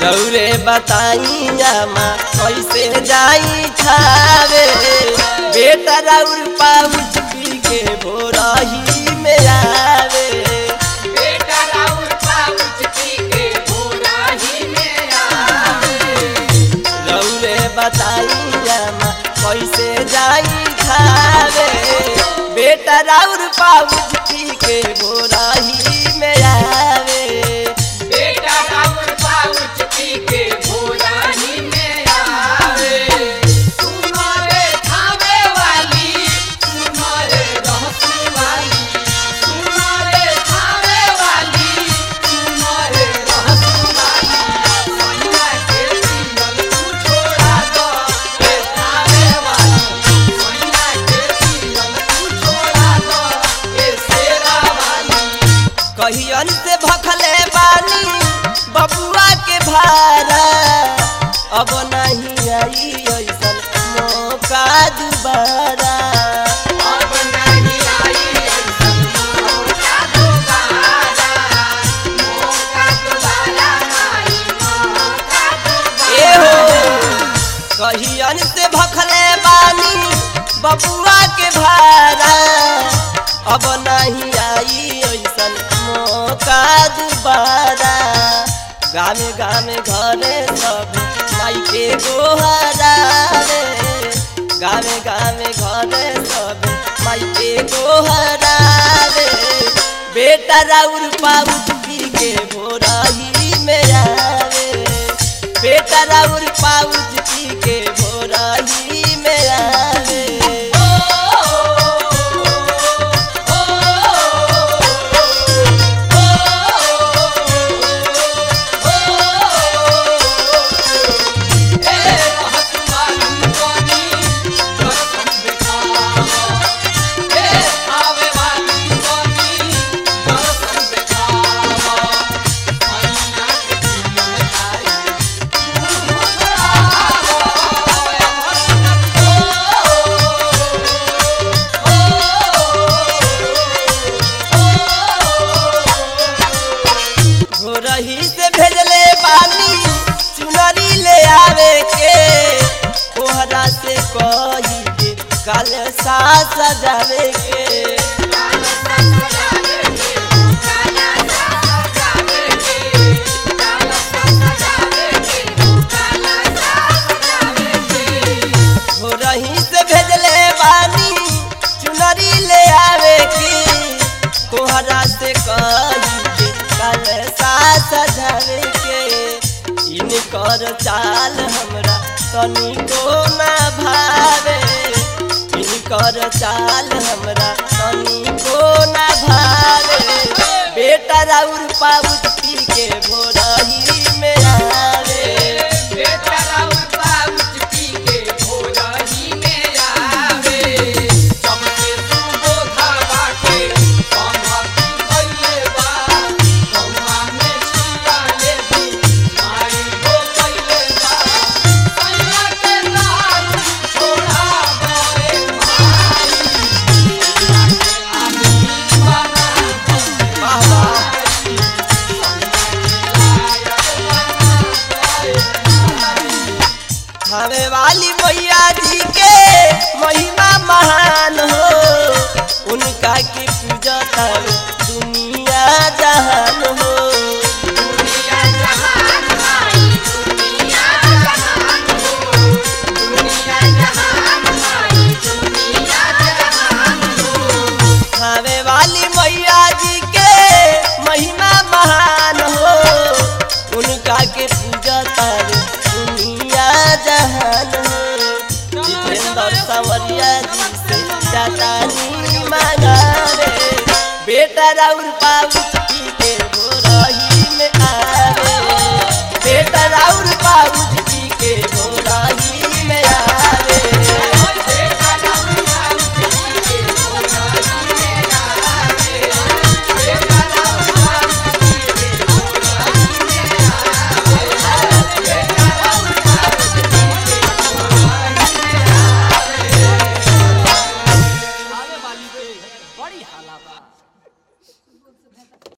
रौरे बताई जामा कैसे जाई खावे बेटा राउर पाउच पी के भोरही में आवे बेटा राउर पाउच पी के भोरा ही में आवे रौरे बताई जामा कैसे जाई खावे बेटा राउर पाउच पी के भोरही में आवे बेटा राउर पाउच पी के भोरा ही में आवे सुनो रे खावे वाली सुनो रे रहसू वाली सुनो रे खावे वाली सुनो रे रहसू वाली सोनिया के सिंगल तू छोड़ा दो ए खावे वाली सोनिया के सिंगल तू छोड़ा दो ए शेरा वाली कहियन से भखले बानी बबुआ के भारा अब नहीं आई ऐसन मौका दोबारा अब नहीं आई ऐसन मौका दोबारा मौका दोबारा आई मौका ए हो कहियन से भखले बानी बबुआ के भारा अब नहीं आई ऐसन मौका दोबारा गामे गामे घरे सब माई के गोहरा रे गामे गामे घरे सब माई के गोहरा रे बेटा राउर पाउच पी के भोरही में आवे बेटा राउर पाउच पी के भोरही में आवे भोरही से भेजले बानी चुनरी ले आवे के कोहरा से कही के काल सा सजावे के भोरही से भेजले बानी चुनरी ले आवे की कोहरा से कही के काल सा सजावे के इनकर चाल हमरा तनिको ना भावे इनकर चाल हमरा तनिको ना भावे बेटा राउर पाउच पी के भोरही में आवे बेटा राउर पाउच पी के भोरा ही में आवे सबके सुबोधा बाटे संगति कइले बा कौआ में छिया ले दी माई हो कइले बा सैया के लाल छोड़ा गए माई सैया के आदमी बना दो वाह वाह हमें वाली मैया जी के महिमा महान हो उनका की पूजा कर दुनिया जहान हो दुनिया जहान माई दुनिया जहान हो दुनिया जहान माई दुनिया जहान हो हमें वाली मैया जी के महिमा महान हो उनका के पूजा कर दुनिया जहान हो जितेंद्र सवरिया जी से जाता नी मांगा रे बेटा राउर पाऊ